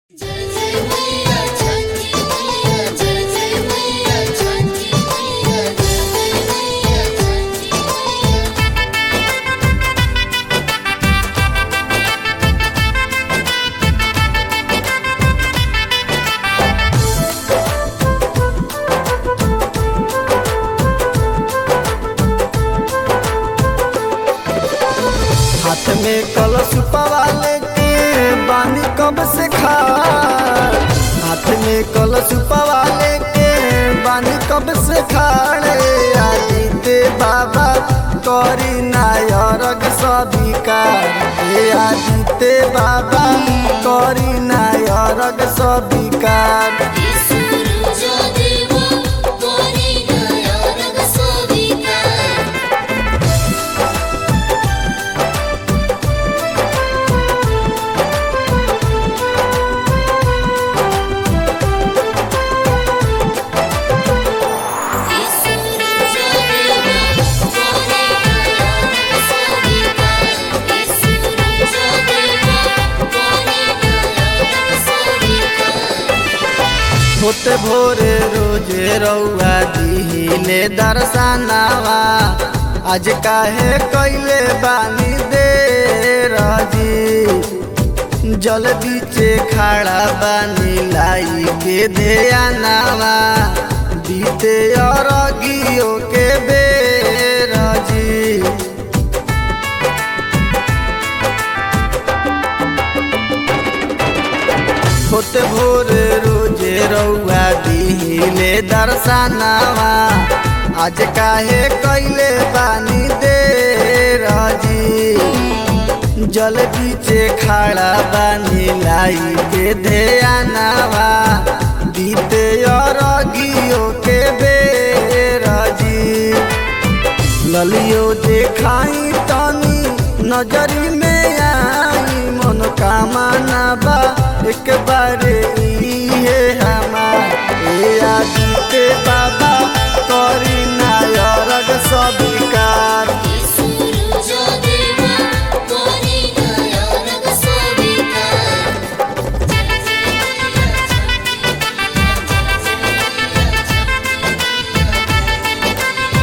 जय जय मैया छठी मैया जय जय मैया छठी मैया जय जय मैया छठी मैया हाथ में कलश पवाले के बानी कब से खा हाथ में कलश पवाले के बानी कब से खाड़े आदित्य बाबा करी नायरग सबिकार हे आदित्य बाबा करी नायरग सबिकार सूरज देवा कोरी नया रंग सोविका सूरज देवा कोरी नया रंग सोविका सूरज देवा कोरी नया रंग सोविका होते भोरे रोजे रउआ दिहिले दर्शनावा आज काहे कैले बानी दे रजी जल बीचे खड़ा बानी लाई के ध्यानावा बीते अरगियो के बेरजी होते भोर रोजे रउआ दिहिले दर्शनावा आज काहे कैले बानी दे रजी जल बीचे खड़ा बानी लाई के ध्यानावा बीते अरगियो के बेरजी ललियो देखाई तनी नजरी में आई मनोकामना बा एक बारे इहे हमार ए आदित्य बाबा करी नायरग सबिकार सूरज देवा कोरी नया रंग सोविका जय जय मैया छठी मैया जय जय मैया छठी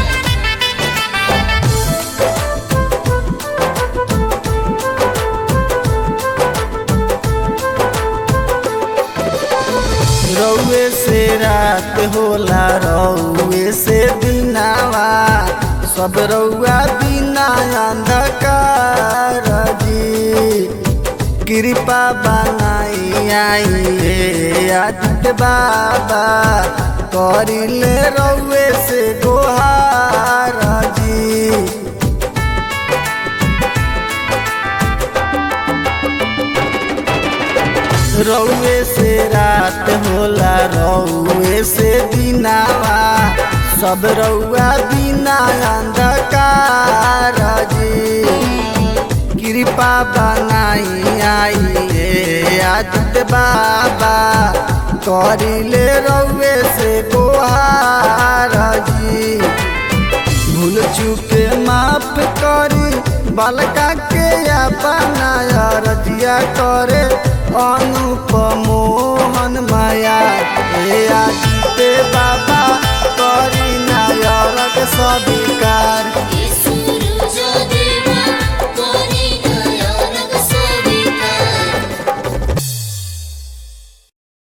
रउए से रात होला रउए से दिनावा सब रउआ बिना अंधकार जी कृपा बनाई आई हे आदित्य बाबा करिले रउए से गोहार जी रउए से रात होला रउए से दिनावा सब रउआ बिना अंधकार जी कृपा बनाई आई हे आदित्य बाबा करिले रउए से गोहार जी भूल चूके माफ करी बालका के अपना रजिया करे अनुपमोहन माया हे आदित्य बाबा करी नायरक सबिकार